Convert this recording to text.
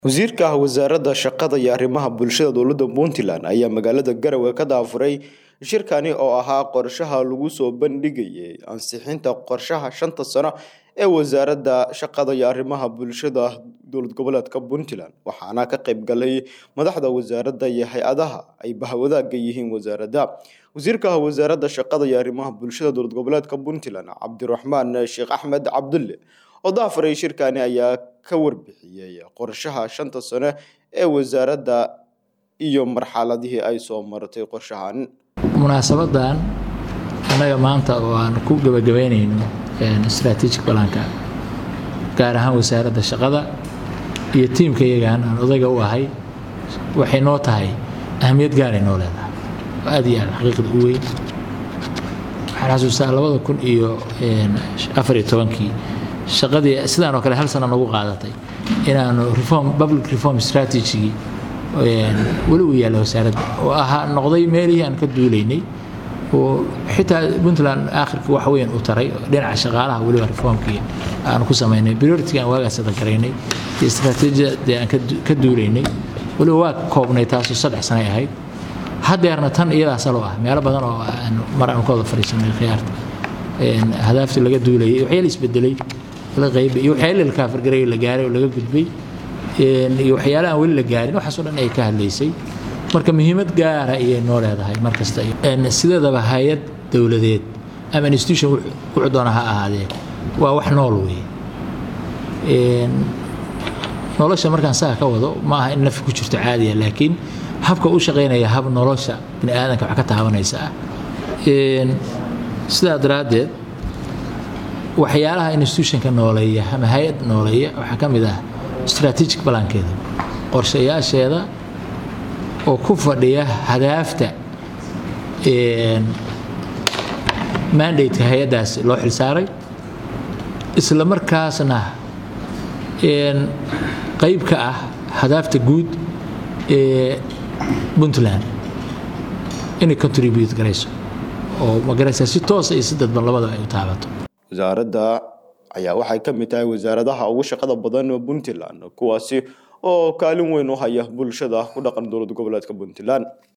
wasiirka wasaaradda shaqada iyo arrimaha bulshada dowladda puntland ayaa magaalada garowe ka daafuray shirkani oo ahaa qorshaha lagu soo bandhigayay ansixinta qorshaha shanta sano ee wasaaradda shaqada iyo arrimaha bulshada dowlad goboleedka puntland waxaana ka qayb galay madaxda wasaaradda iyo hay-adaha ay bahwadaaga yihiin wasaaradda wasiirka wasaaradda shaqada iyo arrimaha bulshada dowlad goboleedka puntland cabdiraxmaan sheekh axmed cabdulle oo daafuray shirkani ayaa ka warbixiyey qorshaha shanta sano ee wasaaradda iyo marxaladihii ay soo martay qorshahan munaasabadan annaga maanta oo aan ku gebagabeynayno strategic balanka gaar ahaan wasaaradda shaqada iyo tiimka iyagaan aan odayga u ahay waxay noo tahay ahamiyad gaaray noo leedahay aad iyo aad xaqiiqda u weyn waxaan xasuustaa labada kun iyo afar iyo tobankii shaqadii sidaan oo kale hal sana nagu qaadatay inaanu reform public reform strategy weli uu yaalla wasaaradda oo ahaa noqday meelihii aan ka duulaynay oo xitaa puntland aakhirka wax weyn u taray dhinaca shaqaalaha weliba reformkii aanu ku samaynay priority aan waagaas dagareynay iyo istaraatiijiyadii aan ka duulaynay weliba waa koobnay taasoo saddex sanay ahayd haddeerna tan iyadaa salo ah meelo badan oo mar aan ka wada fadhiisanay khiyaarta hadaaftii laga duulayay waxyaala isbedelay la qayb iyo waxyaala la kaafargaray la gaaray oo laga gudbay iyo waxyaala aan weli la gaarin waxaasoo dhan ay ka hadlaysay marka muhiimad gaara ayay noo leedahay mar kasta sideedaba hay-ad dowladeed ama institution wuxuu doona ha ahaadee waa wax nool weeye nolosha markaan saa ka wado ma aha in nafi ku jirto caadiya laakiin habka u shaqaynaya hab nolosha bini aadanka wax ka taabanaysa ah sidaa daraaddeed waxyaalaha institutionka nooleeya ama hay-ad nooleeya waxaa ka mid ah strategic balankeeda qorshayaasheeda oo ku fadhiya hadaafta mandateka hay-addaas loo xilsaaray isla markaasna qayb ka ah hadaafta guud ee puntland inay contribute garayso oo magaraysa si toosa iyo si dadban labadaba ay u taabato wasaaradda ayaa waxay ka mid tahay wasaaradaha ugu shaqada badan puntland kuwaasi oo kaalin weyn u haya bulshada ku dhaqan dowlad goboleedka puntland